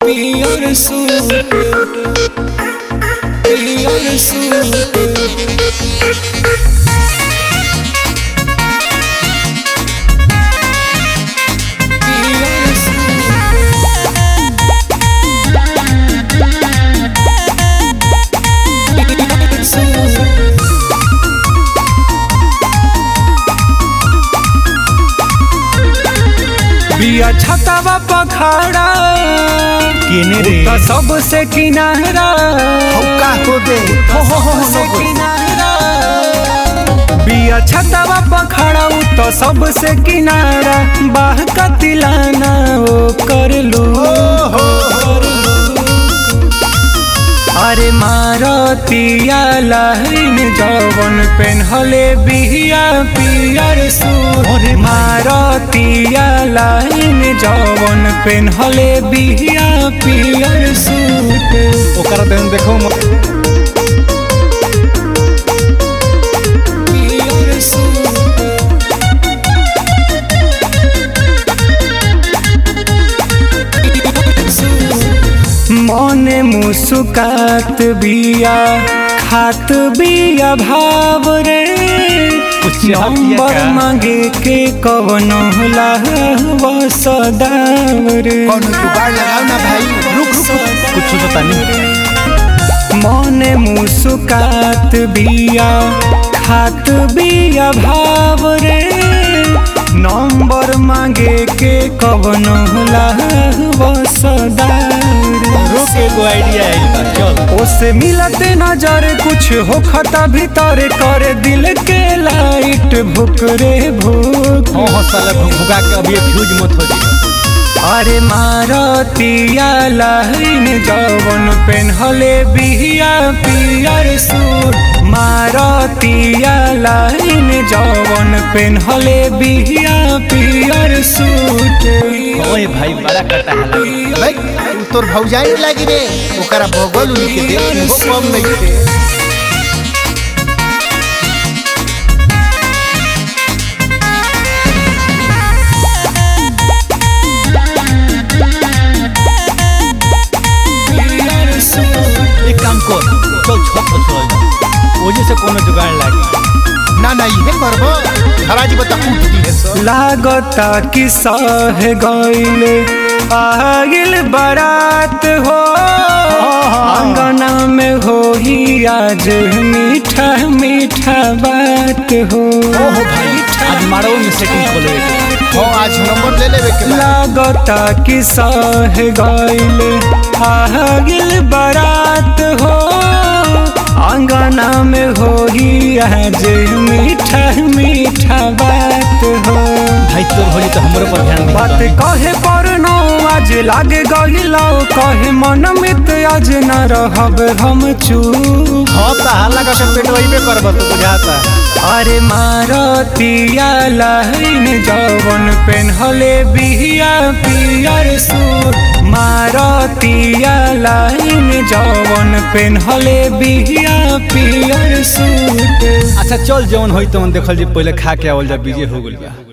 पियर सूट पियर सूट पियर सूट बिया छतावा पखाड़ा केने रे तो सबसे किनारा हौका हो दे हो हो हो सबसे हो किनारा बिया छतावा पखाड़ा उ तो सबसे किनारा बाह का तिलाना ओ कर लू अरे मारतिया लाइन जवन पेन्हले बिहिया पियर सूट अरे मारतिया लाइन जवन पेन्हले बिहिया पियर सूट ओकरा देन देखो म- पियर सूट मने मुस्कात बिया खात बिया भाव रे कुछ पिया नंबर का? मांगे के कवन होला सदाव रे कौन जुगाड़ लगाओ ना भाई रुक रुक कुछ तो तानी मने मुस्कात बिया खात बिया भाव रे नंबर मांगे के कवन होला सदाव रे रोक एगो आइडिया आइल बा चल ओसे मिलते नजर कुछ हो खता भीतर करे दिल के लाइट भुक रे भुक हो हो साला भुगा के अभी फ्यूज मत हो जी अरे मारतिया लाइन जवन पेन्हले बिहिया पियर सूट मारतिया लाइन जवन पेन्हले बिहिया पियर सूट ओए भाई बड़ा कटा हला भाई तू तोर भौजाई लगी रे ओकरा बगल उली के दे वो कम नहीं थे पियर सूट एक काम कर चल छत पर चल जा ओजे से कोनो जुगाड़ लागी ना ना ये करबो हराजी बता उठ दी है सर लागता कि सह गईले आगिल बारात हो अंगना में हो ही आज मीठा मीठा बात हो ओहो भाई आज मारो में सेटिंग खोले हो आज नंबर ले लेवे के बा लागता कि सह गईले आगिल बारात हो अंगना में हो ही आज मीठा मीठा बात हो भाई तोर होली तो हमरो पर ध्यान दे बात कहे पर नो आज लागे गहिलो कहे मन मित आज न रहब हम चूप हां ता हल्ला का सब पेट वही पे करब तो बुझाता अरे मारतिया लाइन जवन पेन्हले बिहिया पियर सूट मारतिया लाइन जवन पेन्हले बिहिया पियर सूट अच्छा चल जौन होई तवन देखल जी पहले खा के आवल जा बीजे हो गेल बा